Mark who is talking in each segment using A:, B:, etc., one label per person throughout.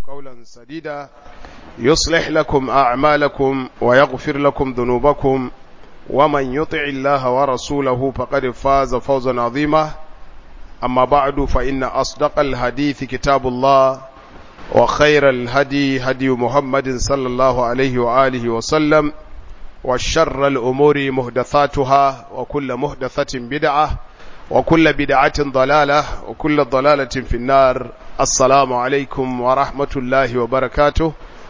A: قولا سديدا يصلح لكم أعمالكم ويغفر لكم ذنوبكم ومن يطع الله ورسوله فقد فاز فوزا عظيما أما بعد فإن أصدق الحديث كتاب الله وخير الهدي هدي محمد صلى الله عليه وآله وسلم وشر الأمور مهدثاتها وكل مهدثة بدعة وكل بدعة ضلالة وكل ضلالة في النار السلام عليكم ورحمة الله وبركاته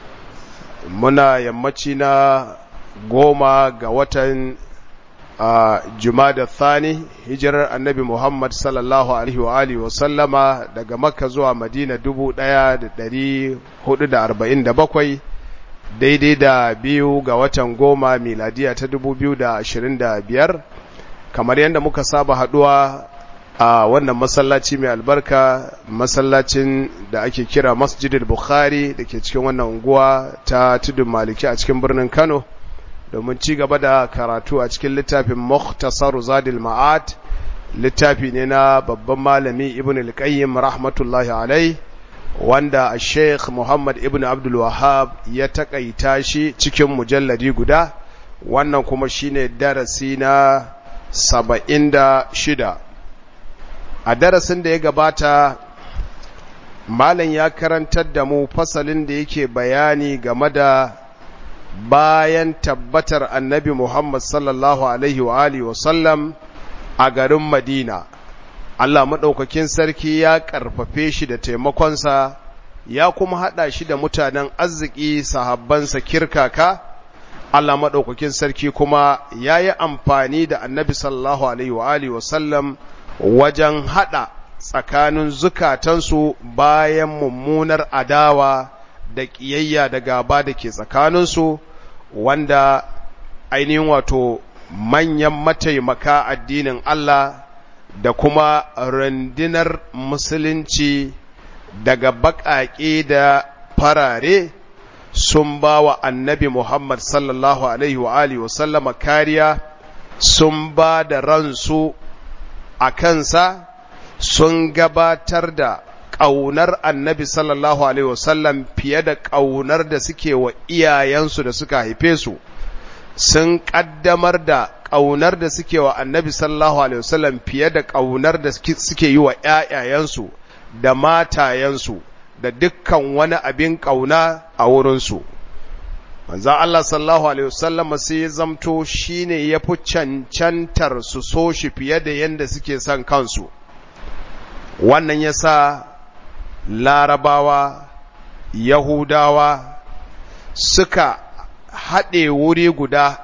A: منا يمتنا goma ga watan jumada thani hijirar annabi Muhammad sallallahu alaihi wa alihi wa sallama daga makka zuwa madina dubu ɗaya da ɗari hudu da arba'in da bakwai daidai da biyu ga watan goma miladiya ta dubu biyu da ashirin da biyar kamar yadda muka saba haduwa a wannan masallaci mai albarka masallacin da ake kira masjidil bukhari da ke cikin wannan unguwa ta tudun maliki a cikin birnin kano domin ci gaba da karatu a cikin littafin mukhtasar zadil ma'ad littafi ne na babban malami ibn al-qayyim rahmatullahi alai wanda sheikh muhammad ibn abdul wahab ya takaita shi cikin mujalladi guda wannan kuma shine darasi na saba'in da shida a darasin da ya gabata malam ya karantar da mu fasalin da yake bayani game da bayan tabbatar annabi Muhammad sallallahu Alaihi wa Alihi wasallam a garin Madina, Allah maɗaukakin sarki ya ƙarfafe shi da taimakonsa, ya kuma haɗa shi da mutanen arziki sahabbansa kirkaka, Allah maɗaukakin sarki kuma ya yi amfani da annabi sallallahu Alaihi wa Alihi wasallam wajen haɗa tsakanin zukatansu bayan mummunar adawa da ƙiyayya da gaba da ke tsakaninsu wanda ainihin wato manyan mataimaka addinin Allah da kuma rundunar musulunci daga baƙaƙe da farare sun ba wa annabi Muhammad sallallahu Alaihi wa Alihi wasallama kariya sun ba da ransu a kansa sun gabatar da ƙaunar annabi sallallahu Alaihi wasallam fiye da ƙaunar da suke wa iyayensu da suka haife su, sun ƙaddamar da ƙaunar da suke wa annabi sallallahu Alaihi wasallam fiye da ƙaunar da suke yi wa ‘ya'yayensu da matayensu da dukkan wani abin ƙauna a wurinsu. Manzan Allah sallallahu Alaihi wasallam sai ya zamto shi ne ya fi cancantar su so shi fiye da yadda suke son kansu. Wannan ya sa larabawa yahudawa suka haɗe wuri guda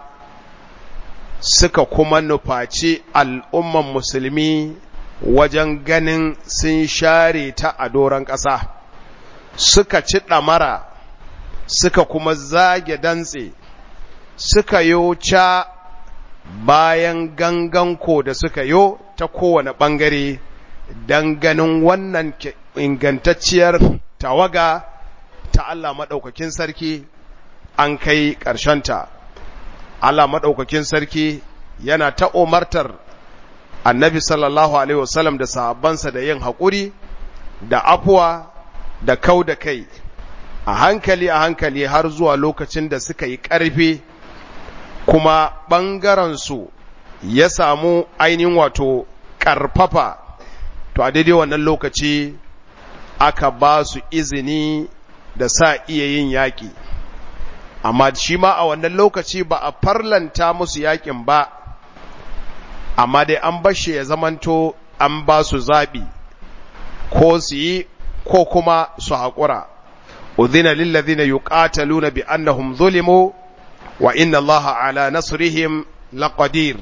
A: suka kuma nufaci al'umman musulmi wajen ganin sun share ta a doron ƙasa suka ci ɗamara suka kuma zage dantse suka yo ca bayan ganganko da suka yo ta kowane ɓangare don ganin wannan ingantacciyar tawaga ta Allah maɗaukakin sarki an kai ƙarshenta. Allah maɗaukakin sarki yana ta umartar annabi sallallahu Alaihi wasallam da sahabbansa da yin haƙuri da afuwa da kau da kai a hankali a hankali har zuwa lokacin da suka yi ƙarfi kuma ɓangarensu ya samu ainihin wato ƙarfafa to a daidai wannan lokaci aka ba su izini da sa iya yin yaƙi amma shi ma a wannan lokaci ba a farlanta musu yaƙin ba amma dai an bashe ya zamanto an ba su zaɓi ko su yi ko kuma su haƙura udhina lillazina yuqataluna bi annahum zulimu wa inna allaha ala nasrihim laqadir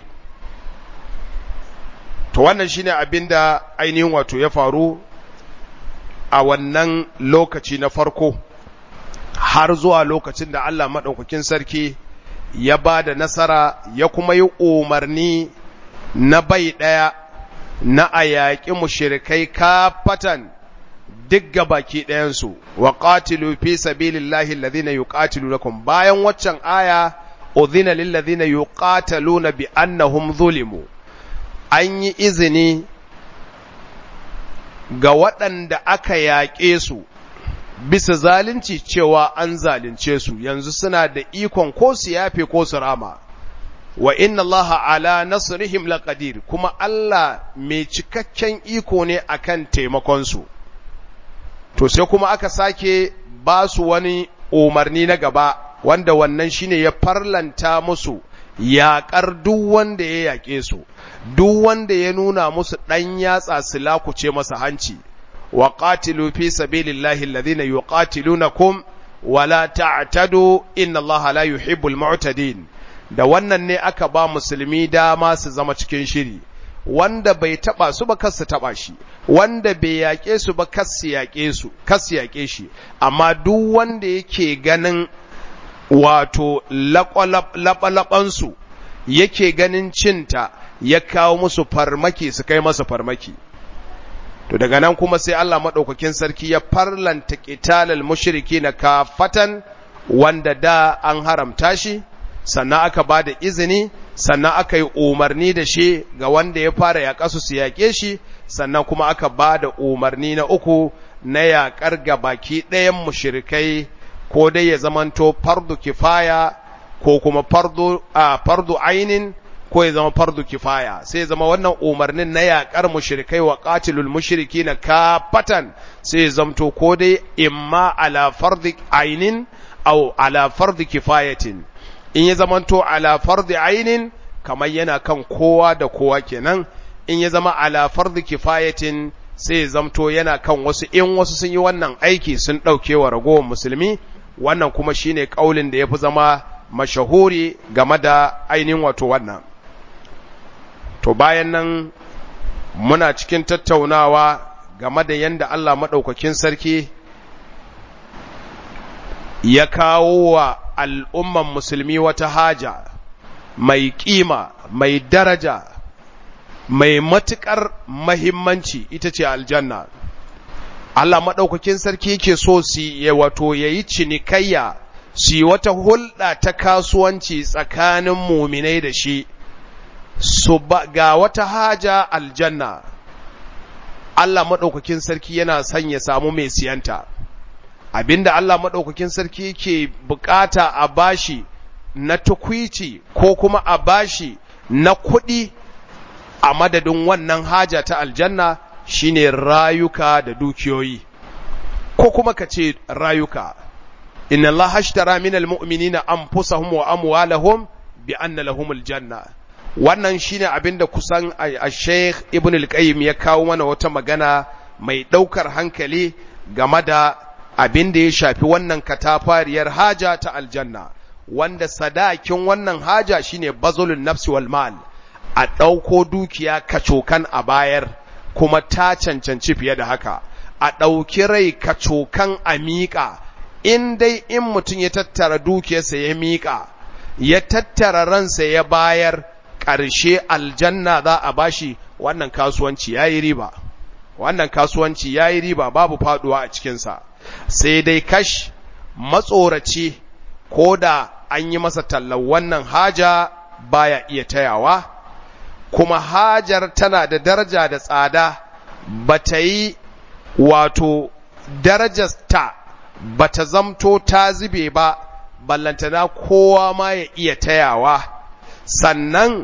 A: to wannan shine abinda ainihin wato ya faru a wannan lokaci na farko har zuwa lokacin da Allah maɗaukakin sarki ya ba da nasara ya kuma yi umarni na bai ɗaya na a yaƙi mushirikai kafatan duk ga baki ɗayansu wa ƙatilu fi sabilillahi alladhina yuqatilunakum bayan waccan aya udhina lil ladhina yuqataluna bi annahum zulimu an yi izini ga waɗanda aka yaƙe su bisa zalunci cewa an zalunce su yanzu suna da ikon ko su yafe ko su rama wa inna allaha ala nasrihim laqadir kuma Allah mai cikakken iko ne akan taimakon su to sai kuma aka sake ba su wani umarni na gaba wanda wannan shine ya farlanta musu yaƙar duk wanda ya yaƙe su duk wanda ya nuna musu ɗan yatsa su lakuce masa hanci wa qatilu fi sabilillahi alladhina yuqatilunakum wala ta'tadu inna allaha la yuhibbul mu'tadin da wannan ne aka ba musulmi dama su zama cikin shiri wanda bai taba su ba kar su taba shi wanda bai yaƙe su ba kar su yaƙe su kar su yaƙe shi amma duk wanda yake ganin wato laɓalaɓansu yake ganin cinta ya kawo musu farmaki su kai masa farmaki to daga nan kuma sai Allah maɗaukakin sarki ya farlanta ƙitalal mushriki na kafatan wanda da an haramta shi sannan aka ba da izini sannan aka yi umarni da shi ga wanda ya fara yaƙa su su yaƙe shi sannan kuma aka ba da umarni na uku na yaƙar ga baki ɗayan mushrikai ko dai ya zamanto fardu kifaya ko kuma fardu a fardu ainin ko ya zama fardu kifaya sai ya zama wannan umarnin na yaƙar mushrikai wa qatilul mushrikina kafatan sai ya zamto ko dai imma ala fardi ainin aw ala fardi kifayatin in ya zamanto ala fardi ainin kamar yana kan kowa da kowa kenan in ya zama ala fardi kifayatin sai ya zamto yana kan wasu in wasu sun yi wannan aiki sun ɗauke wa ragowar musulmi wannan kuma shine kaulin da yafi zama mashahuri game da ainihin wato wannan to bayan nan muna cikin tattaunawa game da yanda Allah maɗaukakin sarki ya kawo wa al'umman musulmi wata haja mai ƙima mai daraja mai matuƙar mahimmanci ita ce aljanna Allah maɗaukakin sarki yake so su ya wato ya yi cinikayya su yi wata hulɗa ta kasuwanci tsakanin muminai da shi su ga wata haja aljanna Allah maɗaukakin sarki yana son ya samu mai siyanta abinda Allah maɗaukakin sarki yake bukata a bashi na tukwici ko kuma a bashi na kuɗi a madadin wannan haja ta aljanna shine rayuka da dukiyoyi ko kuma ka ce rayuka inna Allah hashtara minal mu'minina anfusahum wa amwalahum bi anna lahumul janna wannan shine abinda kusan a Sheikh Ibn al-Qayyim ya kawo mana wata magana mai daukar hankali game da abin da ya shafi wannan katafariyar haja ta aljanna wanda sadakin wannan haja shine bazulun nafsi wal mal a ɗauko dukiya kacokan a bayar kuma ta cancanci fiye da haka a ɗauki rai kacokan a miƙa in dai in mutum ya tattara dukiyarsa ya miƙa ya tattara ransa ya bayar ƙarshe aljanna za a bashi wannan kasuwanci ya yi riba wannan kasuwanci ya yi riba babu faduwa a cikinsa sai dai kash matsoraci ko da an yi masa tallan wannan haja baya iya tayawa kuma hajar tana da daraja da tsada ba ta yi wato darajarta ba ta zamto ta zube ba ballantana kowa ma ya iya tayawa sannan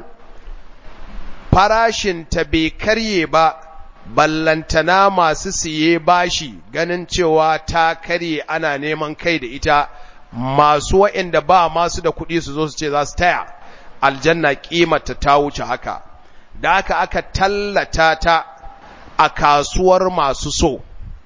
A: farashinta bai karye ba ballantana masu siye bashi ganin cewa ta karye ana neman kai da ita masu wa'inda ba masu da kuɗi su zo su ce za su taya aljanna ƙimata ta wuce haka da aka aka tallata ta a kasuwar masu so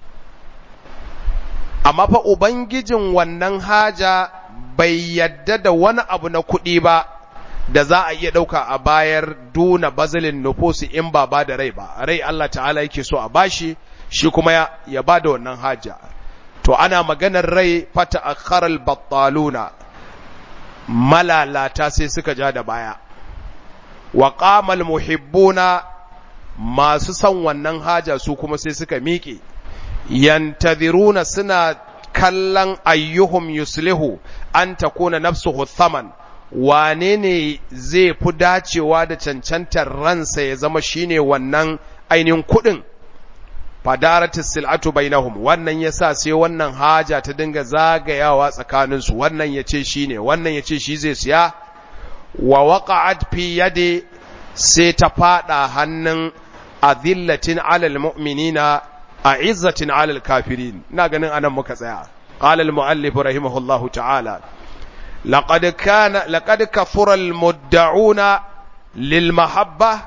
A: amma fa ubangijin wannan haja bai yadda da wani abu na kuɗi ba da za a iya ɗauka a bayar duna bazilin nufusi in ba ba da rai ba rai Allah ta'ala yake so a bashi shi kuma ya, ya ba da wannan haja to ana maganar rai fata akharal battaluna malalata sai suka ja da baya wa qamal muhibbuna masu son wannan haja su kuma sai suka miƙe yantaziruna suna kallon ayyuhum yuslihu an takuna nafsuhu thaman wane ne zai fi dacewa da cancantar ransa ya zama shine wannan ainihin kuɗin fadaratis sil'atu bainahum wannan yasa sai wannan haja ta dinga zagayawa tsakanin su wannan yace shine wannan yace shi zai siya wa waqa'at fi yadi sai ta fada hannun azillatin alal mu'minina a'izzatin alal kafirin ina ganin anan muka tsaya qala al muallif rahimahullahu ta'ala laqad kana laqad kafura al mudda'una lil mahabba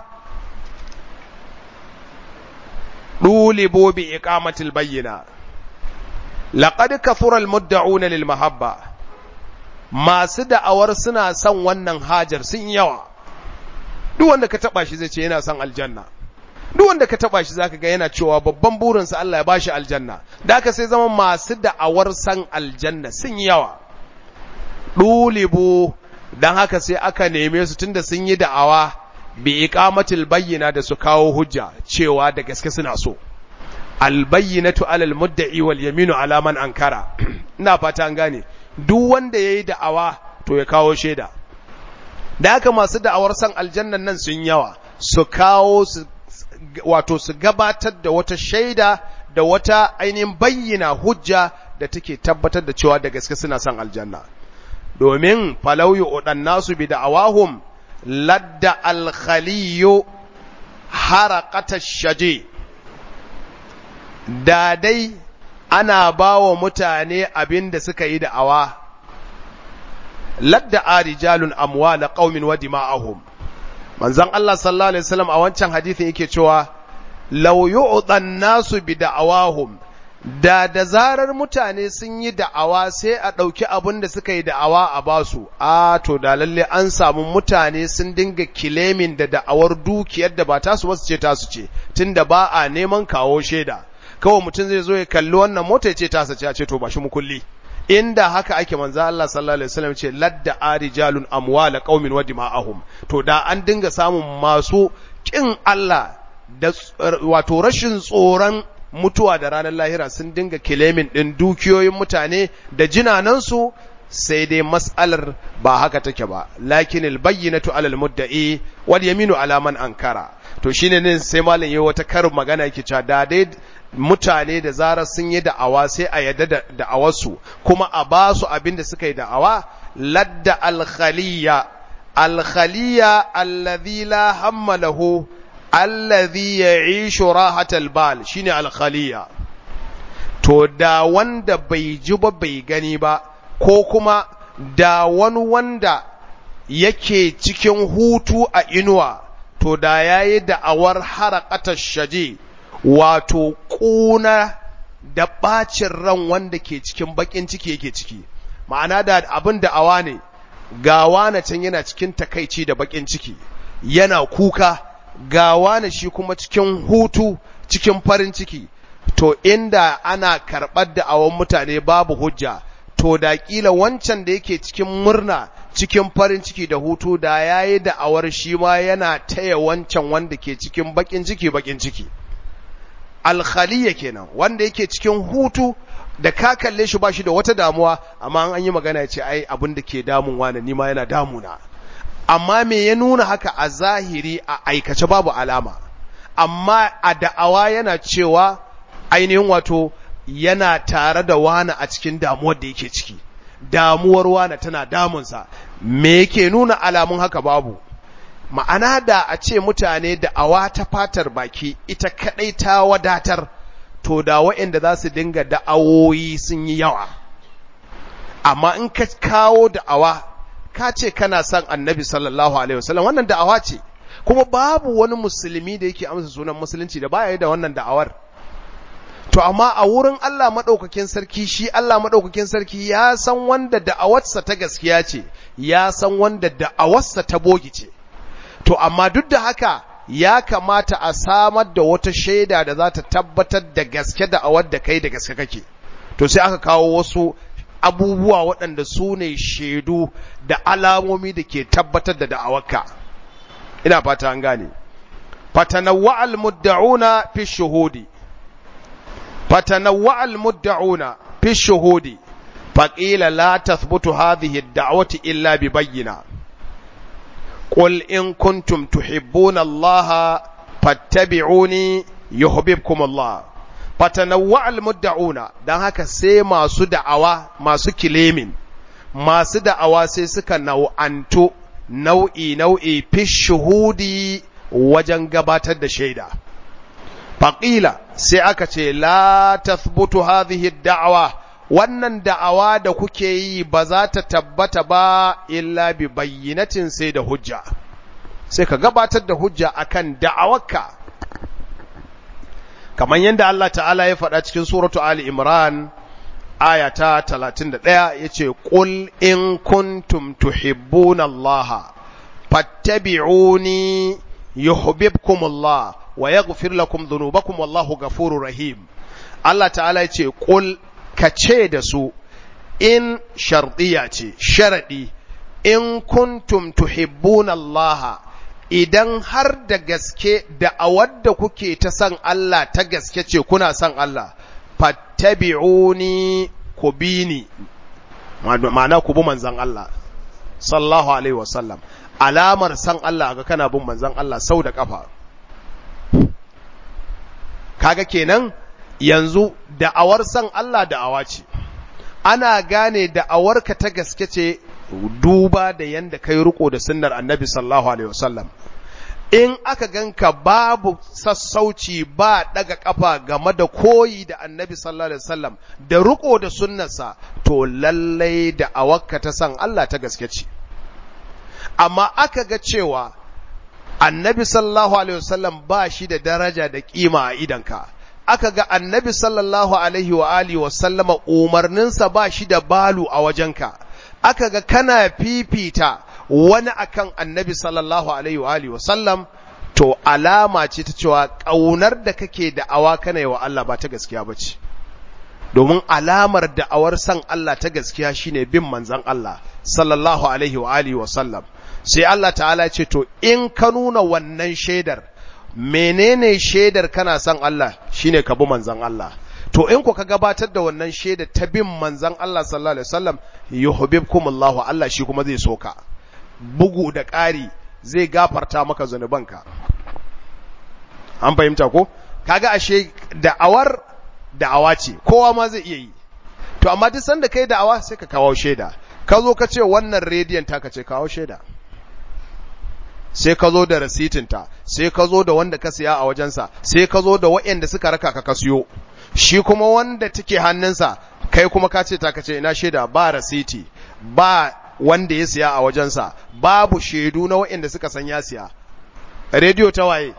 A: dulibu bi iqamati al bayyina laqad kafura al mudda'una lil mahabba masu da'awar suna son wannan hajar sun yawa duk wanda ka taba shi zai ce yana son aljanna duk wanda ka taba shi zaka ga yana cewa babban burinsa Allah ya bashi aljanna da haka sai zama masu da'awar san aljanna sun yawa dulibu dan haka sai aka neme su tunda sun yi da'awa bi iqamatil bayyina da su kawo hujja cewa da gaske suna so albayyinatu alal mudda'i wal yaminu ala man ankara ina fata an gane duk wanda yayi da'awa to ya kawo shaida da haka masu da'awar san aljannan nan sun yawa su kawo su wato su gabatar da wata shaida da wata ainihin bayyana hujja da take tabbatar da cewa da gaske suna son aljanna domin falauyu udan nasu bi da'awahum ladda alkhaliyu haraqata shaje da dai ana bawa mutane abin da suka yi da'awa ladda arijalun amwala qaumin wa dima'ahum manzon Allah sallallahu alaihi wasallam a wancan hadisin yake cewa law yu'dan nasu bi da'awahum da da zarar mutane sun yi da'awa sai a ɗauki abin da suka yi da'awa a basu a to da lalle an samu mutane sun dinga kilemin da da'awar dukiyar da ba tasu ba su ce tasu ce tunda ba a neman kawo shaida kawai mutum zai zo ya kalli wannan mota ya ce tasa ce a ce to ba shi mukulli inda haka ake manzo Allah sallallahu alaihi wasallam ce ladda arijalun amwala qaumin wa dima'ahum to da an dinga samun masu kin Allah da wato rashin tsoron mutuwa da ranar lahira sun dinga kilemin din dukiyoyin mutane da jinanansu sai dai mas'alar ba haka take ba lakin albayyinatu alal mudda'i wal yaminu ala man ankara to shine ne sai malam yayi wata karin magana yake cewa da dai mutane da zarar sun yi da'awa sai a yadda da da'awarsu kuma a ba su abin da suka yi da'awa ladda alkhaliya alkhaliya alladhi la hamma lahu alladhi ya'ishu rahatal bal shine alkhaliya to da wanda bai ji ba bai gani ba ko kuma da wani wanda yake cikin hutu a inuwa to da yayi da'awar haraqatar shaje wato ƙuna da ɓacin ran wanda ke cikin baƙin ciki yake ciki ma'ana da abin da awa ne gawa na can yana cikin takaici da baƙin ciki yana kuka gawa na shi kuma cikin hutu cikin farin ciki to inda ana karɓar da awon mutane babu hujja to da ƙila wancan da yake cikin murna cikin farin ciki da hutu da yayi da awar shi ma yana taya wancan wanda ke cikin baƙin ciki baƙin ciki alkhaliya kenan wanda yake cikin hutu da ka kalle shi bashi da wata damuwa amma an yi magana ya ce ai abin da ke damun wani ni ma yana damuna amma me ya nuna haka a zahiri a aikace babu alama amma a da'awa yana cewa ainihin wato yana tare da wani a cikin damuwar da yake ciki damuwar wani tana damunsa me yake nuna alamun haka babu ma'ana da a ce mutane da awa ta fatar baki ita kadai ta wadatar to da waɗanda za su dinga da'awoyi sun yi yawa amma in ka kawo da'awa ka ce kana son annabi sallallahu alaihi wasallam wannan da'awa ce kuma babu wani musulmi da yake amsa sunan musulunci da baya da wannan da'awar to amma a wurin Allah madaukakin sarki shi Allah madaukakin sarki ya san wanda da'awarsa ta gaskiya ce ya san wanda da'awarsa ta bogi ce to amma duk da haka ya kamata a samar da wata shaida da za ta tabbatar da gaske da awar da kai da gaske kake to sai aka kawo wasu abubuwa waɗanda su ne shaidu da alamomi da ke tabbatar da da'awarka ina fata an gane fatanawwa al-mudda'una fi shuhudi fatanawwa al-mudda'una fi shuhudi faqila la tathbutu hadhihi ad-da'wati illa bi bayyina قل إن كنتم تحبون الله فاتبعوني يحببكم الله fatanawwa almudda'una dan haka sai masu da'awa masu kilemin masu da'awa sai suka nau'anto nau'i nau'i fi shuhudi wajen gabatar da shaida faƙila sai aka ce la tathbutu hadhihi da'awa wannan da'awa da kuke yi ba za ta tabbata ba illa bi bayyinatin sai da hujja sai ka gabatar da hujja akan da'awarka kamar yadda Allah ta'ala ya faɗa cikin suratu Ali Imran aya ta 31 yace qul in kuntum tuhibbuna Allah fattabi'uni yuhibbukumullah wa yaghfir lakum dhunubakum wallahu ghafurur rahim Allah ta'ala yace qul kace da su in shardiya ce sharadi in kuntum tuhibbuna Allah idan har da gaske da a wadda kuke ta san Allah ta gaske ce kuna san Allah fattabi'uni ku bi ni ma'ana ku bi manzan Allah sallallahu alaihi wasallam alamar san Allah ga kana bin manzan Allah sau da kafa kaga kenan yanzu da'awar san Allah da'awa ce ana gane da'awarka ta gaske ce duba da yanda kai riko da sunnar annabi sallallahu alaihi wasallam in aka ganka babu sassauci ba daga kafa game da koyi da annabi sallallahu alaihi wasallam da riko da sunnarsa to lallai da awakka ta san Allah ta gaske ce amma aka ga cewa annabi sallallahu alaihi wasallam ba shi da daraja da kima a idanka aka ga annabi sallallahu alaihi wa alihi wasallama umarninsa ba shi da balu a wajenka aka ga kana fifita wani akan annabi sallallahu alaihi wa alihi wasallam to alama ce ta cewa ƙaunar da kake da'awa kana yi wa Allah ba ta gaskiya ba ce domin alamar da'awar san Allah ta gaskiya shine bin manzon Allah sallallahu alaihi wa alihi wasallam sai Allah ta'ala ce to in ka nuna wannan shaidar menene shaidar kana son Allah shine ka bi manzon Allah to in ku ka gabatar da wannan shaida ta bin manzon Allah sallallahu alaihi wasallam yuhibbukumullahu Allah shi kuma zai soka bugu da ƙari zai gafarta maka zanubanka an fahimta ko kaga ashe da'awar da'awa ce kowa ma zai iya yi to amma duk sanda kai da'awa sai ka kawo shaida ka zo ka ce wannan rediyon ta ka ce kawo shaida sai ka zo da rasitinta sai ka zo da wanda ka siya a wajensa sai ka zo da waɗanda suka raka ka ka siyo shi kuma wanda take hannunsa kai kuma ka ce ta ka ce ina shaida ba rasiti ba wanda ya siya a wajensa babu shaidu na waɗanda suka san ya siya rediyo ta waye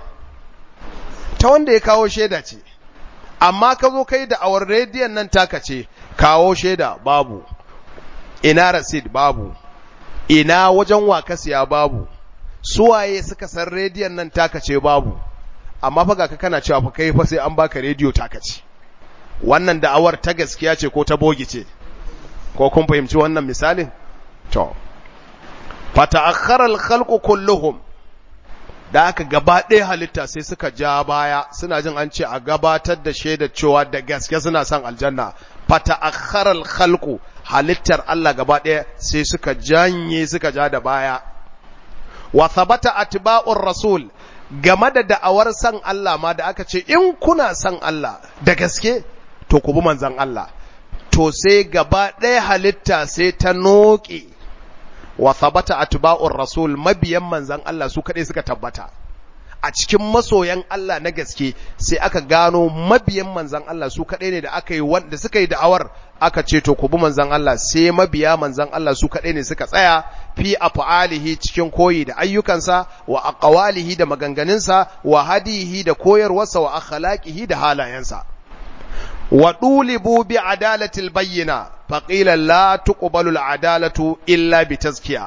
A: ta wanda ya kawo shaida ce amma ka zo kai da awar rediyon nan taka ce kawo shaida babu ina rasid babu ina wajen wa ka siya babu suwaye suka san rediyon nan taka ce babu amma fa ga ka kana cewa fa kai fa sai an baka rediyo taka ce wannan da'awar ta gaskiya ce ko ta bogi ce ko kun fahimci wannan misalin to fa ta'akhkhara al-khalqu kulluhum da aka gaba ɗaya halitta sai suka ja baya suna jin an ce a gabatar da shaidar cewa da gaske suna son aljanna fa ta'akhkhara al-khalqu halittar Allah gaba ɗaya sai suka janye suka ja da baya wa thabata atba'ur rasul game da da'awar san Allah ma da aka ce in kuna san Allah da gaske to ku bi manzon Allah to sai gaba ɗaya halitta sai ta noƙe wa thabata atba'ur rasul mabiyan manzon Allah su kaɗai suka tabbata a cikin masoyan Allah na gaske sai aka gano mabiyan manzan Allah su kaɗai ne da aka yi wanda suka yi da'awar aka ce to ku bi manzan Allah sai mabiya manzan Allah su kaɗai ne suka tsaya fi af'alihi cikin koyi da ayyukansa wa aqwalihi da maganganunsa wa hadihi da koyarwarsa wa akhlaqihi da halayensa wa dulibu bi adalatil bayyina faqila la tuqbalu al adalatu illa bi tazkiya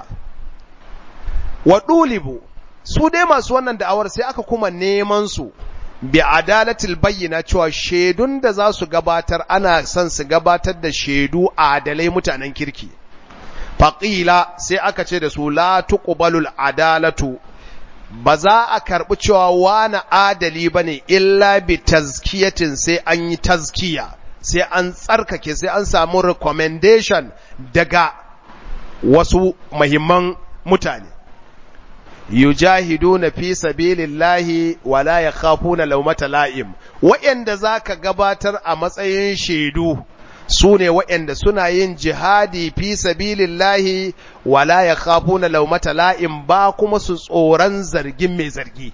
A: wa dulibu su dai masu wannan da'awar sai aka kuma neman su bi adalatil bayyana cewa shaidun da za su gabatar ana son su gabatar da shaidu adalai mutanen kirki faƙila sai aka ce da su la tuqbalul adalatu ba za a karɓi cewa wani adali ba ne illa bi tazkiyatin sai an yi tazkiya sai an tsarkake sai an samu recommendation daga wasu mahimman mutane yujahiduna fi sabilillahi wala yakhafuna lawmata la'im wa'anda zaka gabatar a matsayin shaidu su ne waɗanda suna yin jihadi fi sabilillahi wala ya khafuna laumata la'im ba kuma su tsoron zargin mai zargi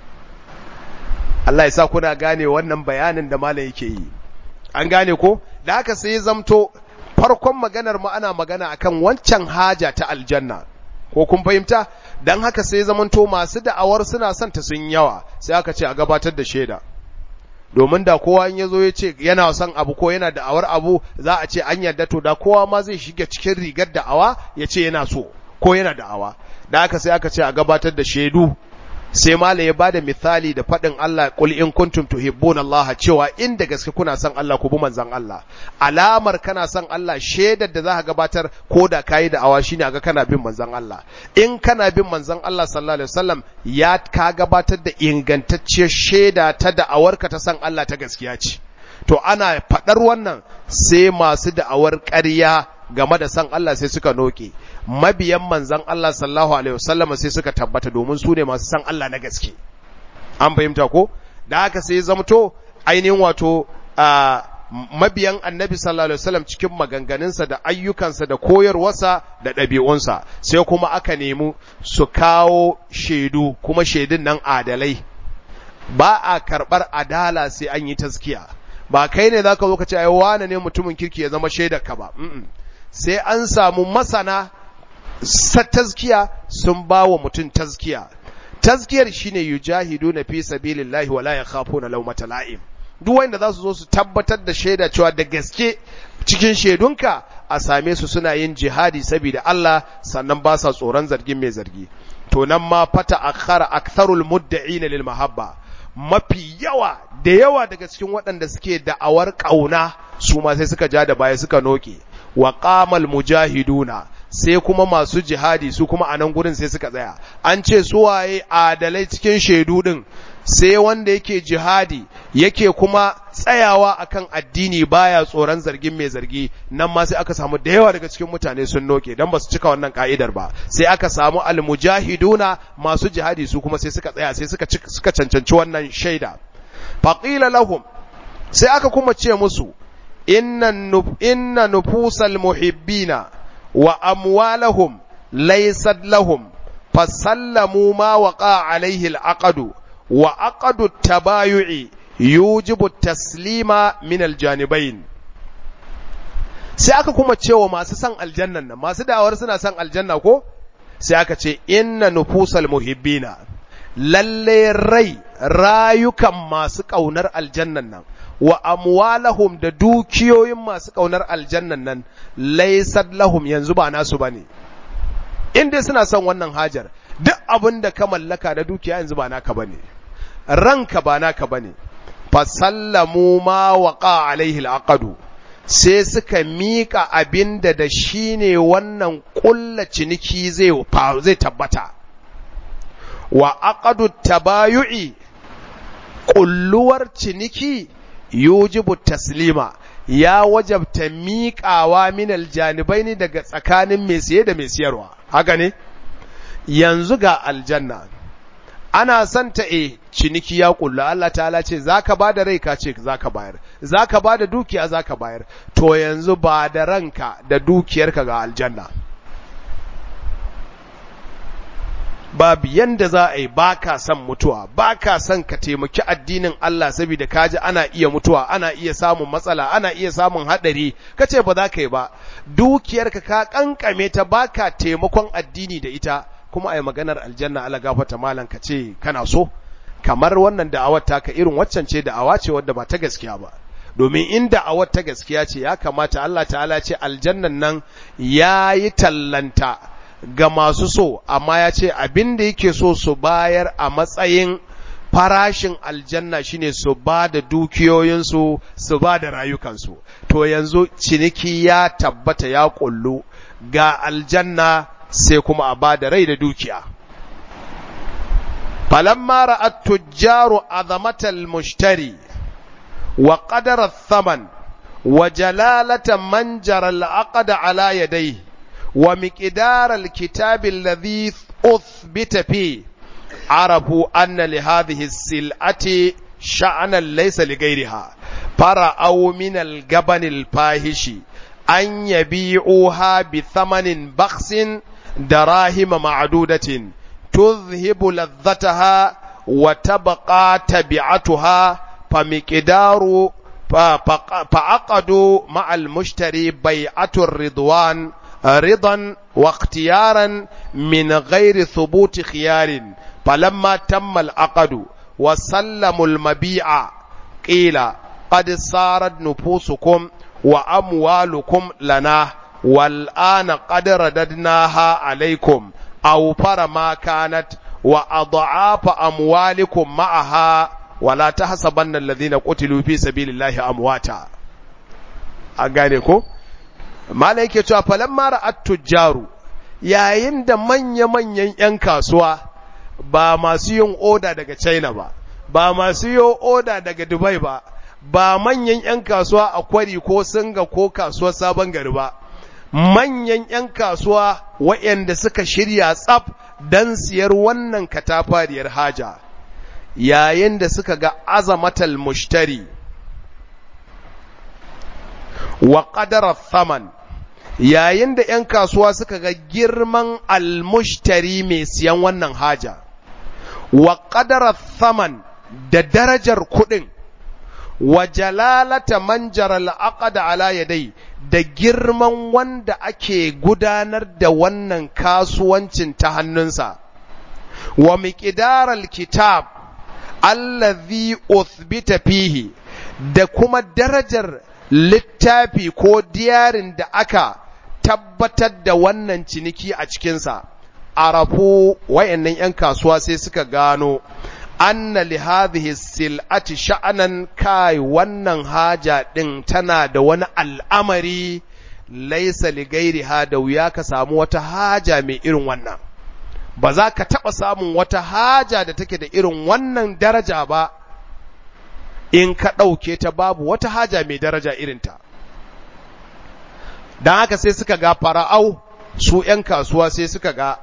A: Allah ya sa kuna gane wannan bayanin da malam yake yi an gane ko da haka sai zamto farkon maganar mu ana magana akan wancan haja ta aljanna ko kun fahimta dan haka sai zamanto masu da'awar suna son ta sun yawa sai aka ce a gabatar da shaida domin da kowa in yazo ya ce yana son abu ko yana da'awar abu za a ce an yarda to da kowa ma zai shiga cikin rigar da'awa ya ce yana so ko yana da'awa da haka sai aka ce a gabatar da shaidu sai malai ya bada misali da faɗin Allah qul in kuntum tuhibbuna Allah cewa inda gaske kuna son Allah ku bi manzon Allah alamar kana son Allah shaidar da zaka gabatar ko da kai da awa shine ga kana bin manzon Allah in kana bin manzon Allah sallallahu alaihi wasallam ya ka gabatar da ingantacciyar shaida ta da'awarka ta son Allah ta gaskiya ce to ana faɗar wannan sai masu da'awar ƙarya game da san Allah sai suka noke mabiyan manzan Allah sallallahu alaihi wasallam sai suka tabbata domin su ne masu san Allah na gaske an fahimta ko da haka sai zamto ainihin wato mabiyan annabi sallallahu alaihi wasallam cikin maganganunsa da ayyukansa da koyarwarsa da ɗabi'unsa sai kuma aka nemi su kawo shaidu kuma shaidun nan adalai ba a karɓar adala sai an yi taskiya ba kai ne zaka zo ka ce ai wane ne mutumin kirki ya zama shaidar ka ba sai an samu masana tazkiya sun ba wa mutum tazkiya tazkiyar shine yujahiduna fi sabilillahi wala yakhafuna lawmata la'im duk wanda za su zo su tabbatar da shaida cewa da gaske cikin shaidunka a same su suna yin jihadi saboda Allah sannan ba sa tsoron zargin mai zargi to nan ma fata akhara aktharul mudda'ina lil mahabba mafi yawa da yawa daga cikin waɗanda suke da'awar ƙauna su ma sai suka ja da baya suka noke wa qamal mujahiduna sai kuma masu jihadi su kuma a nan gurin sai suka tsaya an ce su waye adalai cikin shaidu din sai wanda yake jihadi yake kuma tsayawa akan addini baya tsoron zargin mai zargi nan ma sai aka samu da yawa daga cikin mutane sun noke dan ba su cika wannan ka'idar ba sai aka samu almujahiduna masu jihadi su kuma sai suka tsaya sai suka suka cancanci wannan shaida faqila lahum sai aka kuma ce musu inna inna nufusal muhibbina wa amwalahum laysat lahum fasallamu ma waqa alaihi al'aqdu wa aqdu tabayu'i yujibu taslima min aljanibain sai aka kuma cewa masu san aljannan nan masu da'awar suna san aljanna ko sai aka ce inna nufusal muhibbina lalle rai rayukan masu kaunar aljannan nan wa amwalahum da dukiyoyin masu kaunar aljannan nan laysat lahum yanzu ba nasu bane in dai suna son wannan hajar duk abin da ka mallaka na dukiya yanzu ba naka bane ranka ba naka bane fasallamu ma waqa alaihi alaqadu sai suka mika abinda da shine wannan kulla ciniki zai zai tabbata wa aqadu tabayu'i kulluwar ciniki yujibu taslima ya wajabta miƙawa min aljanibaini daga tsakanin mai siye da mai siyarwa haka ne yanzu ga aljanna ana son ta e ciniki ya kulla Allah ta'ala ce zaka bada rai ka ce zaka bayar zaka bada dukiya zaka bayar to yanzu ba da ranka da dukiyarka ga aljanna babu yanda za a yi ba ka son mutuwa ba ka son ka taimaki addinin Allah saboda kaji ana iya mutuwa ana iya samun matsala ana iya samun haɗari ka ce ba za ka yi ba dukiyarka ka kankame ta ba ka taimakon addini da ita kuma a yi maganar aljanna ala gafata malam ka ce kana so kamar wannan da'awar taka irin waccan ce da'awa ce wadda ba ta gaskiya ba domin in da'awar ta gaskiya ce ya kamata Allah ta'ala ce aljannan nan ya yi tallanta ga masu so amma ya ce abin da yake so su bayar a matsayin farashin aljanna shine su ba da dukiyoyinsu su ba da rayukansu to yanzu ciniki ya tabbata ya kullu ga aljanna sai kuma a ba da rai da dukiya falamma ra'at tujjaru azamatal mushtari wa qadara thaman wa jalalata man jara al-aqd ala yadayhi ومقدار الكتاب الذي uthbita fi arafu anna li hadhihi sil'ati sha'anan laysa li ghayriha fara'aw min al-gaban al-fahishi an yabi'uha bi thamanin bakhsin darahim ma'dudatin tuzhibu ladhataha wa tabqa tabi'atuha فمقدار فعقدوا مع المشتري بيعة الرضوان رضا واختيارا من غير ثبوت خيار فلما تم العقد وسلموا المبيع قيل قد صارت نفوسكم وأموالكم لنا والآن قد رددناها عليكم أو ما كانت وأضعاف أموالكم معها wala ta hasabanna alladhina qutilu fi sabilillahi amwata an gane ko malai yake cewa falamma ra'at tujjaru yayin da manya manyan yan kasuwa ba masu yin oda daga China ba ba masu yin oda daga Dubai ba ba manyan yan kasuwa a kwari ko singa ko kasuwar sabon gari ba manyan yan kasuwa waɗanda suka shirya tsaf dan siyar wannan katafariyar haja yayin da suka ga azamatal mushtari wa qadara thaman yayin da ‘yan kasuwa suka ga girman almushtari mai siyan wannan haja wa qadara thaman da darajar kuɗin wa jalalata manjara al'aqada ala yadai da girman wanda ake gudanar da wannan kasuwancin ta hannunsa wa miqdaral kitab allazi uthbita fihi da kuma darajar littafi ko diyarin da aka tabbatar da wannan ciniki a cikinsa arafu wayannan 'yan kasuwa sai suka gano anna li hadhihi sil'ati sha'anan kai wannan haja din tana da wani al'amari laysa li ghairiha da wuya ka samu wata haja mai irin wannan ba za ka taɓa samun wata haja da take da irin wannan daraja ba in ka ɗauke ta babu wata haja mai daraja irinta. Don haka sai suka ga fara'au su ‘yan kasuwa sai suka ga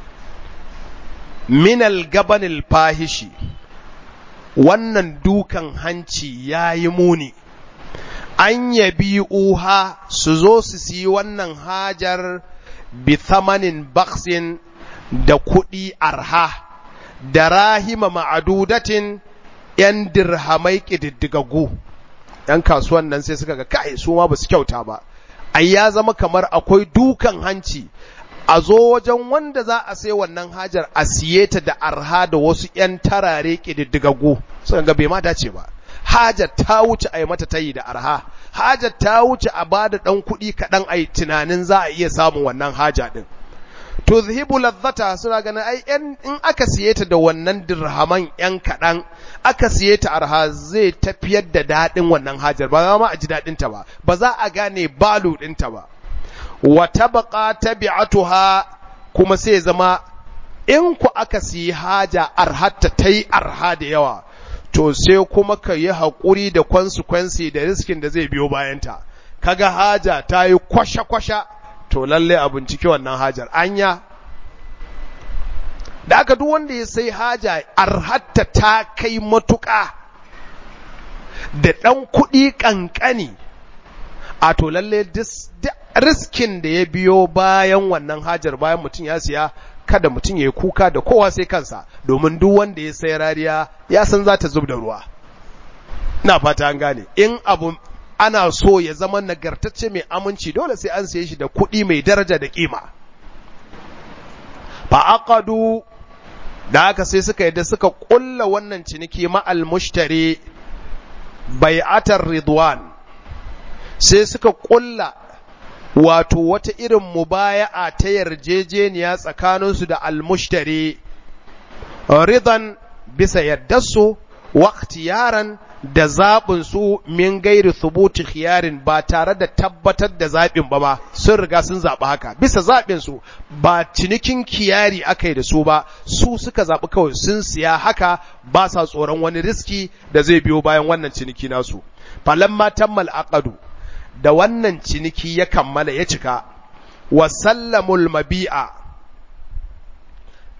A: minal gabanil fahishi wannan dukan hanci ya yi muni. An yabi uha su zo su siyi wannan hajar bi thamanin baksin da kuɗi arha, da rahima ma'adudatin ‘yan dirhamai ƙididdigaggu, ‘yan kasuwan nan sai suka ga kai su ma ba su kyauta ba, ai ya zama kamar akwai dukan hanci, a zo wajen wanda za a sai wannan hajar a siye ta da arha da wasu ‘yan tarare ƙididdigaggu, suka ga bai ma dace ba. Hajar ta wuce a yi mata tayi da arha, hajar ta wuce a ba da ɗan kuɗi kaɗan a yi tunanin za a iya samun wannan haja ɗin. tuzhibu ladzata suna ganin ai in aka siye ta da wannan dirhaman yan kaɗan aka siye ta arha zai tafiyar da daɗin wannan hajar ba za ma a ji daɗin ta ba ba za a gane balu ɗin ta ba wa tabqa tabi'atuha kuma sai zama in ku aka siyi haja arhatta ta yi arha da yawa to sai kuma ka yi haƙuri da consequence da riskin da zai biyo bayanta kaga haja ta yi kwasha-kwasha to lalle a bincike wannan hajar anya da aka duk wanda ya sai haja arhatta ta kai matuƙa da ɗan kuɗi ƙanƙani a to lalle riskin da ya biyo bayan wannan hajar bayan mutum ya siya kada mutum ya yi kuka da kowa sai kansa domin duk wanda ya sai rariya ya san za ta zub da ruwa na fata an gane in abu ana so ya zama nagartacce mai aminci dole sai an siye shi da kuɗi mai daraja da ƙima. Fa'aƙadu da haka sai suka yadda suka ƙulla wannan ciniki ma'al mushtari bai'atar Ridwan, sai suka ƙulla wato wata irin mubaya'a ta yarjejeniya tsakaninsu da almushtari, Ridan bisa yardarsu, yaran da zaɓin su min gairi thubuti khiyarin ba tare da tabbatar da zaɓin ba ba sun riga sun zaɓi haka bisa zaɓin su ba cinikin kiyari aka yi da su ba su suka zaɓi kawai sun siya haka ba sa tsoron wani riski da zai biyo bayan wannan ciniki nasu falamma tammal aqadu da wannan ciniki ya kammala ya cika wa sallamul mabi'a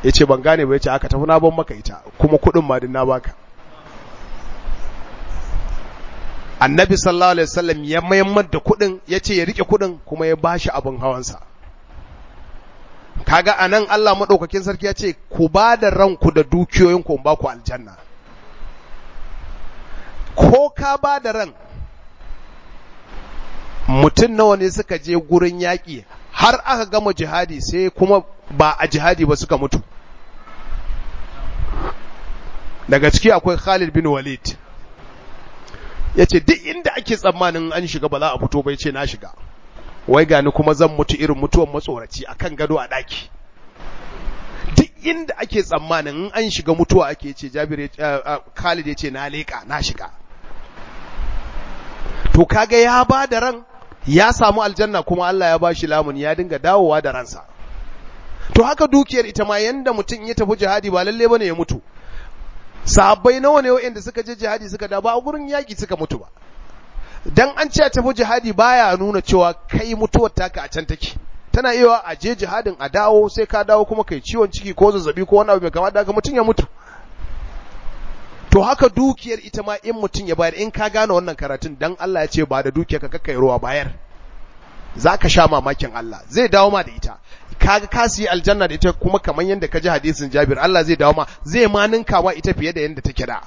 A: ya ce ban gane ba ya ce aka tafi na ban maka ita kuma kuɗin ma din na baka annabi sallallahu alaihi wasallam ya mayammar da kuɗin ya ce ya rike kuɗin kuma ya bashi abin hawansa kaga anan Allah madaukakin sarki ya ce ku ba da ranku da dukiyoyin ku ba ku aljanna ko ka ba da ran mutum nawa ne suka je gurin yaƙi har aka gama jihadi sai kuma ba a jihadi ba suka mutu daga ciki akwai Khalid bin Walid ya ce duk inda ake tsammanin an shiga ba za a fito bai ce na shiga wai gani kuma zan mutu irin mutuwan matsoraci a kan gado a ɗaki duk inda ake tsammanin in an shiga mutuwa ake ce jabir Khalid ya ce na leƙa na shiga to kaga ya ba da ran ya samu aljanna kuma Allah ya ba shi lamun ya dinga dawowa da ransa to haka dukiyar ita ma yanda mutum ya tafi jihadi ba lalle bane ya mutu sahabbai nawa ne waɗanda suka je jihadi suka da ba a gurin yaƙi suka mutu ba dan an ce a tafi jihadi baya nuna cewa kai mutuwar taka a can take tana iya a je jihadin a dawo sai ka dawo kuma kai ciwon ciki ko zazzabi ko wani abu mai kama da mutum ya mutu to haka dukiyar ita ma in mutum ya bayar in ka gane wannan karatun dan Allah ya ce ba da dukiyar ka kakkai ruwa bayar zaka sha mamakin Allah zai dawo ma da ita kaga ka siyi aljanna da ita kuma kamar yadda ka ji hadisin Jabir Allah zai dawo ma zai ma ninka ma ita fiye da yadda take da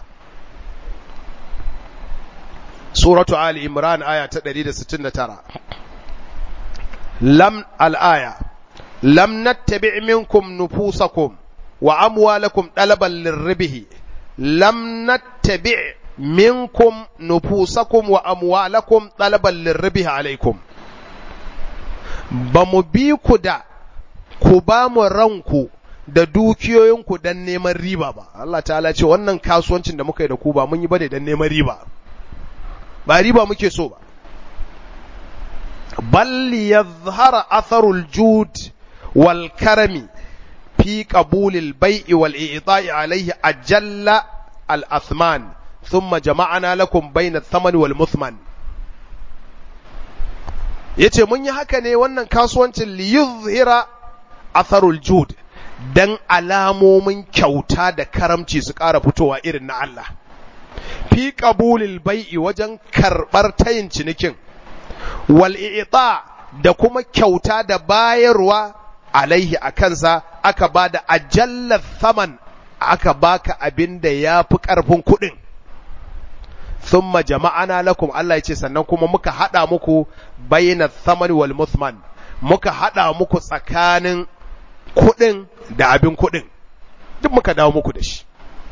A: Suratu Ali Imran aya ta 169 Lam al-aya Lam nattabi' minkum nufusakum wa amwalakum dalaban lirribihi Lam nattabi' minkum nufusakum wa amwalakum dalaban lirribihi alaikum ba mu bi ku da ku ba mu ranku da dukiyoyinku don neman riba ba Allah ta'ala ce wannan kasuwancin da muka yi da ku ba mun yi bane don neman riba ba riba muke so ba bal yadhhara atharul jud wal karami fi qabulil bai'i wal i'ta'i alayhi ajalla al athman thumma jama'ana lakum bayna ath-thamani wal muthman yace mun yi haka ne wannan kasuwancin li yuzhira atharul jud dan alamomin kyauta da karamci su ƙara fitowa irin na Allah fi qabulil bai'i wajen karbar tayin cinikin wal i'ta da kuma kyauta da bayarwa alaihi a kansa aka bada ajallar thaman aka baka abin da yafi karfin kuɗin thumma jama'ana lakum Allah yace sannan kuma muka hada muku bayna thaman wal muthman muka hada muku tsakanin kuɗin da abin kuɗin duk muka dawo muku da shi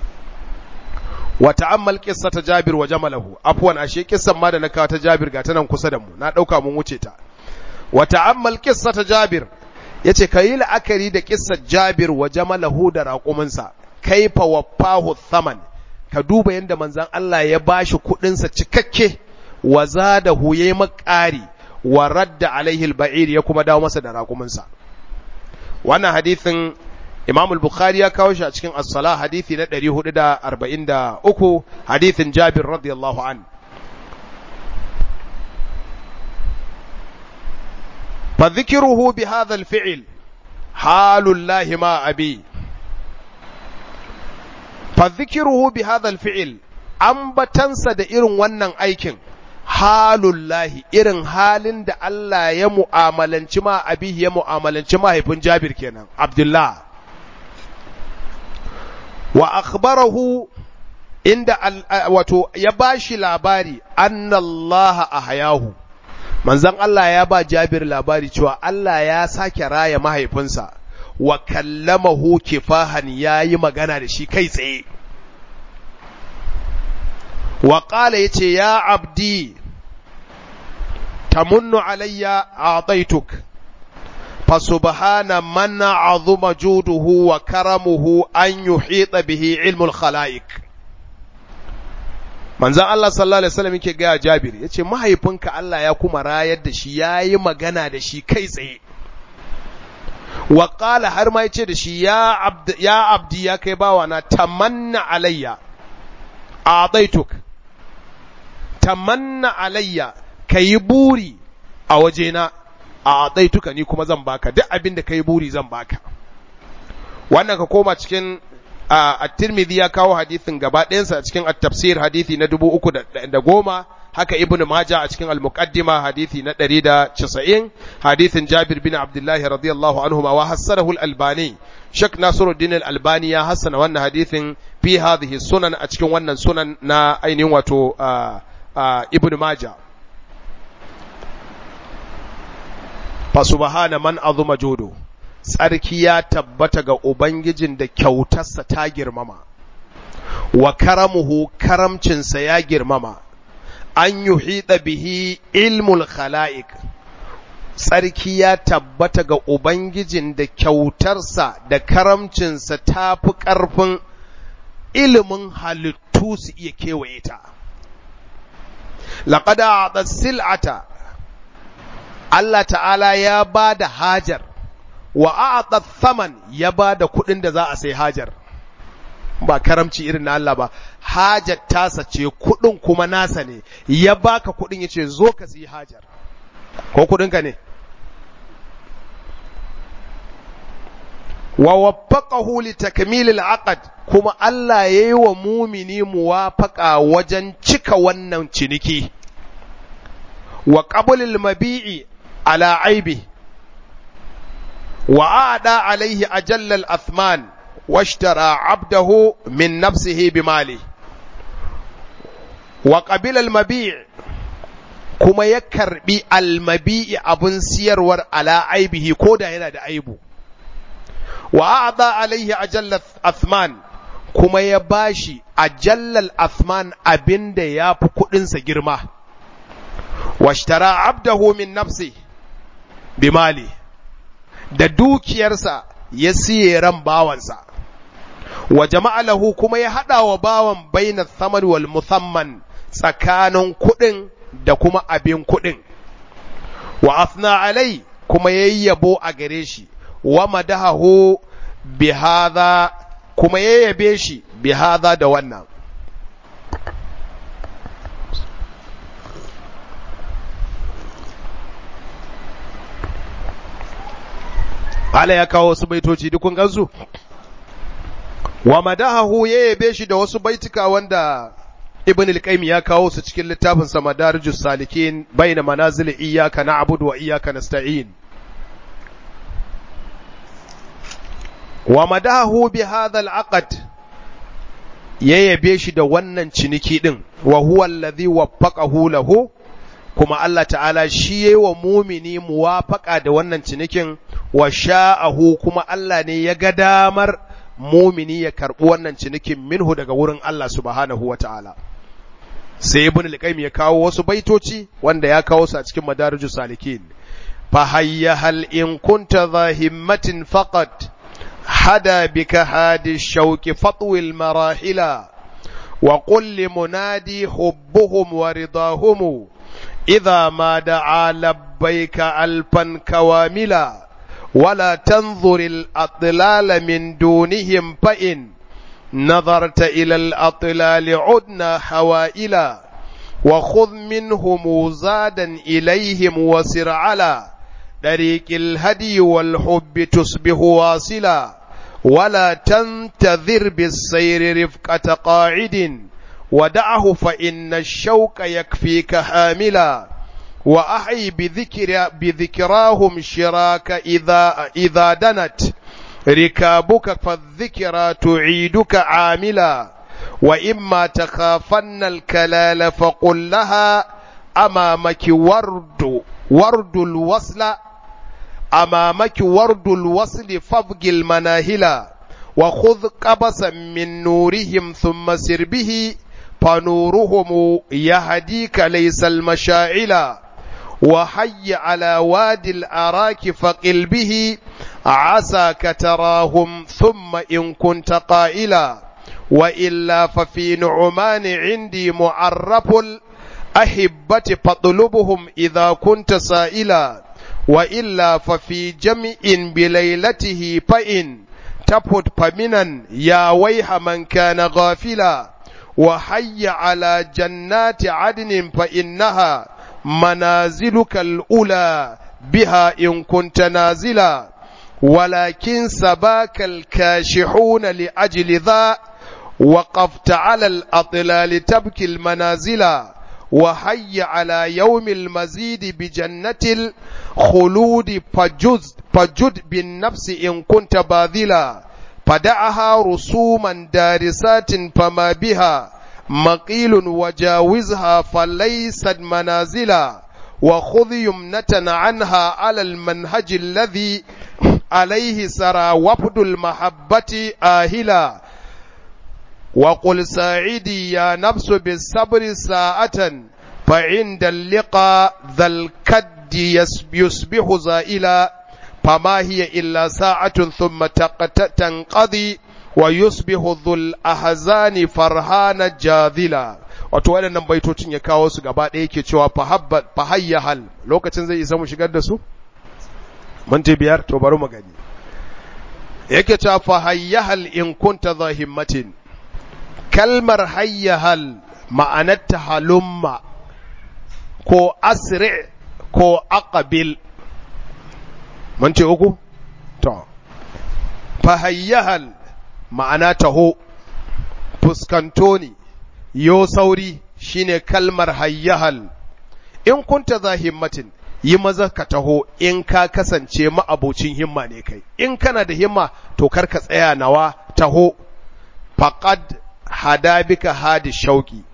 A: wa ta'ammal qissata Jabir wa jamalahu afwan ashe kissan ma da na kawo ta Jabir ga ta nan kusa da mu na dauka mun wuce ta wa ta'ammal qissata Jabir yace kayi la'akari da kissar Jabir wa jamalahu da raƙuminsa kaifa wafahu thaman ka duba yanda manzon Allah ya bashi kuɗin sa cikakke wa zadahu yayi makari wa radda alaihi al-ba'ir ya kuma dawo masa da raƙuminsa wannan hadithin Imam al-Bukhari ya kawo shi a cikin As-Salah hadisi na 443 hadithin Jabir radiyallahu an fa dhikruhu bi hadha al-fi'l halul lahi ma abi fa dhikruhu bi hadha al-fi'l ambatansa da irin wannan aikin halullahi irin halin da Allah ya mu'amalanci ma abihi ya mu'amalanci mahaifin Jabir kenan Abdullah wa akhbarahu inda wato ya bashi labari annallaha ahyahu manzon Allah ya ba Jabir labari cewa Allah ya sake raya mahaifinsa wa kallamahu kifahan yayi magana da shi kai tsaye wa qala yace ya abdi tamunnu alayya a'taituk فسبحان من عظم جوده وكرمه أن يحيط به علم الخلائق manzan Allah sallallahu alaihi wasallam yake gaya Jabir yace mahaifinka Allah ya kuma rayar da shi yayi magana da shi kai tsaye wa qala har ma yace da shi ya abd ya abdi ya kai bawa na tamanna alayya a'taituk tamanna alayya kayi buri a wajena a atsaituka ni kuma zan baka duk abin da kai buri zan baka wannan ka koma cikin at-Tirmidhi ya kawo hadisin gaba ɗayansa a cikin at-tafsir hadisi na dubu uku da goma haka Ibn Majah a cikin al-Muqaddima hadisi na ɗari da casa'in hadisin Jabir bin Abdullahi radiyallahu anhu wa hassanahu al-Albani Sheikh Nasiruddin al-Albani ya hassana wannan hadisin fi hadhihi sunan a cikin wannan sunan na ainihin wato Ibn Majah fa subhana man azuma judu tsarki ya tabbata ga ubangijin da kyautarsa ta girmama wa karamuhu karamcinsa ya girmama an yuhida bihi ilmul khala'iq tsarki ya tabbata ga ubangijin da kyautarsa da karamcinsa ta fi ƙarfin ilimin halittu su iya kewaye ta laƙada a sil'ata Allah ta'ala ya ba da hajar wa a'ata thaman ya ba da kuɗin da za a sai hajar ba karamci irin na Allah ba hajar tasa ce kuɗin kuma nasa ne ya baka kuɗin ya ce zo ka siyi hajar ko kuɗinka ne wa waffaqahu li takmilil aqd kuma Allah yayi wa mumini muwafaqa wajen cika wannan ciniki wa qablil mabi'i ala aibi wa aada alaihi ajallal athman washtara abdahu min nafsihi bimali wa qabila al-mabi' kuma ya karbi al-mabi'i abun siyarwar ala aibihi koda yana da aibu wa aada alaihi ajallal athman kuma ya bashi ajallal athman abinda yafi kudin sa girma washtara abdahu min nafsihi bimali da dukiyarsa ya siye ran bawansa wa jama'a lahu kuma ya haɗa wa bawan bainar samar wal musamman tsakanin kuɗin da kuma abin kuɗin wa asna alai kuma ya yi yabo a gare shi wa madahahu bihadha kuma ya yabe shi bihadha da wannan Allah ya kawo wasu baitoci duk kun gansu wa madahahu ya yabe shi da wasu baitika wanda Ibn al-Qayyim ya kawo su cikin littafin sa Madarijus Salikin baina manazil iyyaka na'budu wa iyyaka nasta'in wa madahahu bi hadha al-aqd ya yabe shi da wannan ciniki din wa huwa alladhi waffaqahu lahu kuma Allah ta'ala shi yayi wa mumini muwafaka da wannan cinikin wa sha'ahu kuma Allah ne ya ga damar mumini ya karɓi wannan cinikin minhu daga wurin Allah subhanahu wa ta'ala. Sai ibn al ya kawo wasu baitoci wanda ya kawo su a cikin madarijus salikin. Fa hayya hal in kunta za himmatin faqat hada bika hadi shauki fatwil marahila wa qul li munadi hubbuhum wa ridahum idha ma da'a labbaika alfan kawamila ولا تنظر الأطلال من دونهم فإن نظرت إلى الأطلال عدنا حوائلا وخذ منهم زادا إليهم وسر على طريق الهدي والحب تصبح واصلا ولا تنتظر بالسير رفقة قاعد ودعه فإن الشوك يكفيك حاملا وأحي بذكر بذكراهم شراك إذا إذا دنت ركابك فالذكرى تعيدك عاملا وإما تخافن الكلال فقل لها أمامك ورد ورد الوصل أمامك ورد الوصل فابق المناهلا وخذ قبسا من نورهم ثم سر به فنورهم يهديك ليس المشاعلا وحي على وادي الأراك فقل به عساك تراهم ثم إن كنت قائلا وإلا ففي نعمان عندي معرف الأحبة فاطلبهم إذا كنت سائلا وإلا ففي جمع بليلته فإن تفت فمنا يا ويح من كان غافلا وحي على جنات عدن فإنها منازلك الأولى بها إن كنت نازلا ولكن سباك الكاشحون لأجل ذا وقفت على الأطلال تبكي المنازل وحي على يوم المزيد بجنة الخلود فجد, فجد بالنفس إن كنت باذلا فدعها رسوما دارسات فما بها مقيل وجاوزها فليست منازلا وخذ يمنة عنها على المنهج الذي عليه سرى وفد المحبة آهلا وقل ساعدي يا نفس بالصبر ساعة فعند اللقاء ذا الكد يصبح زائلا فما هي إلا ساعة ثم تنقضي ويصبح ذو الأحزان فرحان جاذلا wato waɗannan baitocin ya kawo su gaba ɗaya ke cewa fahayya hal lokacin zai isa mu shigar da su? minti biyar to bari mu gani yake cewa fahayya hal in kunta za himmatin kalmar hayya hal ma'anarta halumma ko asri ko aqabil mun ce uku to fahayya hal ma'ana taho fuskanto ne yo sauri shine kalmar hayyahal in kunta za himmatin yi maza ka taho in ka kasance ma'abocin himma ne kai in kana da himma to kar ka tsaya nawa taho faqad hada bika hadi shauki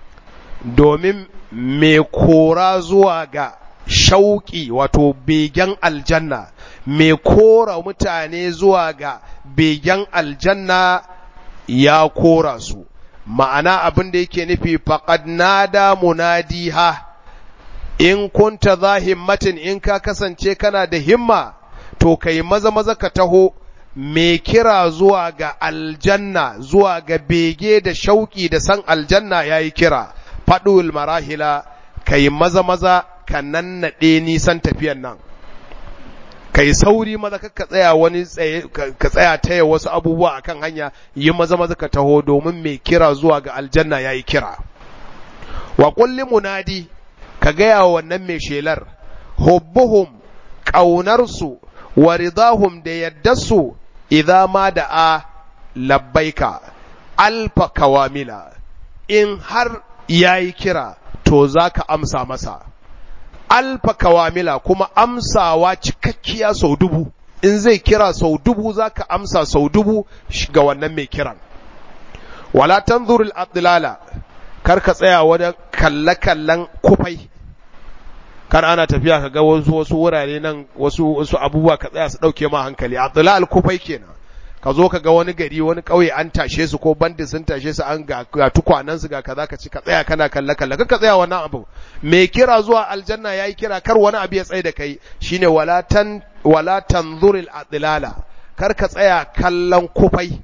A: domin me kora zuwa ga shauki wato begen aljanna me kora mutane zuwa ga begen aljanna ya kora su ma'ana abin da yake nufi faqad nada munadiha in kunta za himmatin in ka kasance kana da himma to kai maza maza ka taho me kira zuwa ga aljanna zuwa ga bege da shauki da san aljanna yayi kira faɗul marahila kai maza maza ka nannaɗe nisan tafiyan nan kai sauri maza ka tsaya wani ka tsaya taya wasu abubuwa akan hanya yi maza maza ka taho domin mai kira zuwa ga aljanna yayi kira wa kulli munadi ka gaya wa wannan mai shelar hubbuhum ƙaunarsu wa ridahum da yaddarsu idza ma da a labbaika alfa kawamila in har yayi kira to zaka amsa masa alfa kawamila kuma amsawa cikakkiya sau dubu in zai kira sau dubu zaka amsa sau dubu ga wannan mai kiran wala tanzurul adlala kar ka tsaya wajen kalle-kallen kufai kar ana tafiya ka ga wasu wasu wurare nan wasu wasu abubuwa ka tsaya su dauke ma hankali adlal kufai kenan ka zo ka ga wani gari wani kauye an tashe su ko bandi sun tashe su an ga, ga tukwanan su ga kaza ka ci ka tsaya kana kalle kalle ka tsaya wannan abu me kira zuwa aljanna yayi kira kar wani abu ya tsaye da kai shine wala tan wala tanzuril adlala kar ka tsaya kallon kufai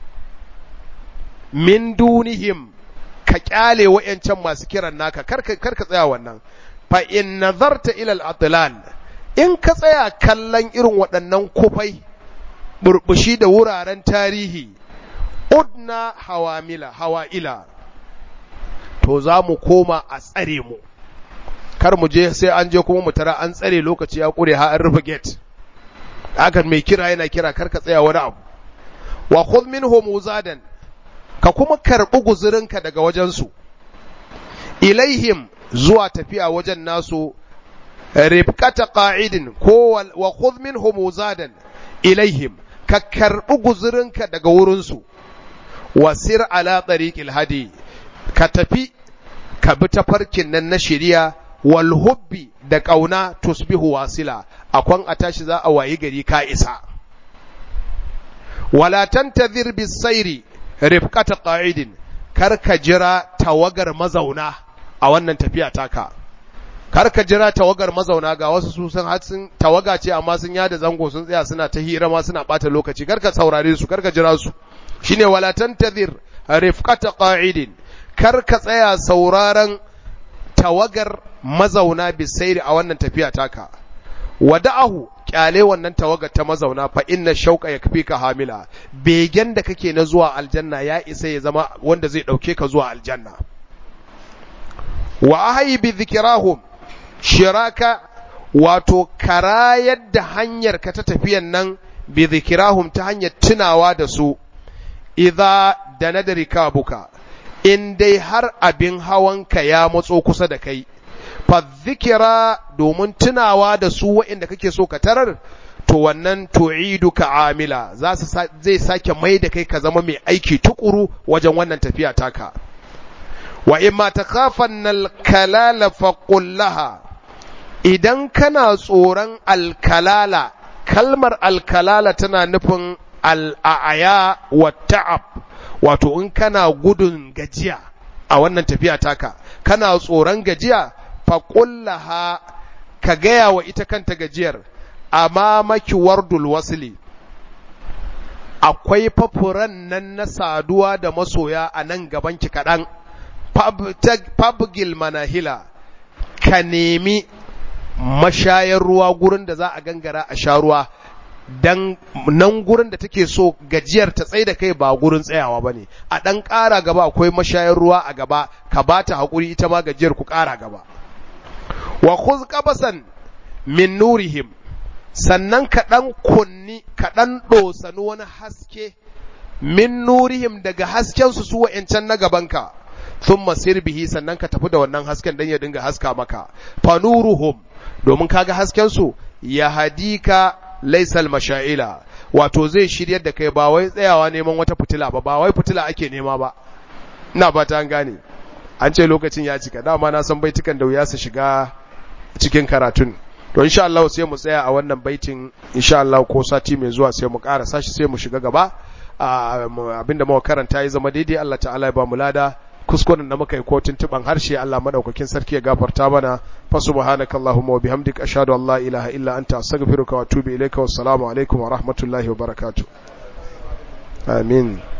A: min dunihim ka kyale wayancan masu kiran naka kar ka tsaya wannan fa in nazarta ila al-atlal in ka tsaya kallon irin waɗannan kufai burbushi da wuraren tarihi udna hawamila hawa'ila to za mu koma a tsare mu kar mu je sai an je kuma mu tara an tsare lokaci ya kure ha an rufe gate hakan mai kira yana kira kar ka tsaya wani abu wa khudh minhum uzadan ka kuma karbi guzurinka daga wajensu ilaihim zuwa tafiya wajen nasu rifqata qa'idin ko wa khudh minhum uzadan ilaihim ka karbi guzurinka daga wurinsu wasir ala tariqil hadi ka tafi ka bi tafarkin nan na shari'a wal hubbi da kauna tusbihu wasila akwan a tashi za a wayi gari ka isa wala tantazir bis sairi rifqata qa'idin kar ka jira tawagar mazauna a wannan tafiya taka kar ka jira tawagar mazauna ga wasu su sun sun tawaga ce amma sun yada zango sun tsaya suna ta hira ma suna bata lokaci kar ka saurare su kar ka jira su shine wala tantazir rifqata qa'idin kar ka tsaya sauraron tawagar mazauna bisairi a wannan tafiya taka wada'ahu kyale wannan tawagar ta mazauna fa inna shauqa yakfika hamila begen da kake na zuwa aljanna ya isa ya zama wanda zai dauke ka zuwa aljanna wa ahyi bi dhikrahum shiraka wato karayar da hanyar ka ta tafiyan nan bi zikirahum ta hanyar tunawa da su idza da na rikabuka in dai har abin hawanka ya matso kusa da kai fa zikira domin tunawa da su waɗanda kake so ka tarar to wannan tu'iduka amila za su zai sake mai da kai ka zama mai aiki tukuru wajen wannan tafiya taka wa imma takhafanna al-kalala faqul laha idan kana tsoron alkalala kalmar alkalala tana nufin al'aya wa ta'ab wato in kana gudun gajiya a wannan tafiya taka kana tsoron gajiya faƙullaha ka gaya wa ita kanta gajiyar amma maki wardul wasili akwai fafuran nan na saduwa da masoya a nan gabanki kaɗan fabgil manahila ka nemi mashayar ruwa gurin da za a gangara a sha ruwa dan nan gurin da take so gajiyar ta tsaye da kai ba gurin tsayawa bane a dan ƙara gaba akwai mashayar ruwa a gaba ka bata hakuri ita ma gajiyar ku ƙara gaba wa khuz qabasan min nurihim sannan ka dan kunni ka dan dosani wani haske min nurihim daga hasken su su wa'ancan na gabanka thumma sir bihi sannan ka tafi da wannan hasken dan ya dinga haska maka fanuruhum domin kaga hasken su ya hadika laisal masha'ila wato zai shiryar da kai ba wai tsayawa neman wata fitila ba ba wai fitila ake nema ba ina fata an gane an ce lokacin ya cika dama na san baitukan da wuya su shiga cikin karatun to insha Allah sai mu tsaya a wannan baitin insha Allah ko sati mai zuwa sai mu ƙara sashi sai mu shiga gaba abinda muka karanta ya zama daidai Allah ta'ala ya ba mu lada kuskuren da muka yi ko tuntuban harshe Allah madaukakin sarki ya gafarta mana fa subhanakallahumma wa bihamdika ashhadu an la ilaha illa anta astaghfiruka wa atubu ilayka wassalamu alaikum wa rahmatullahi wa barakatuh amin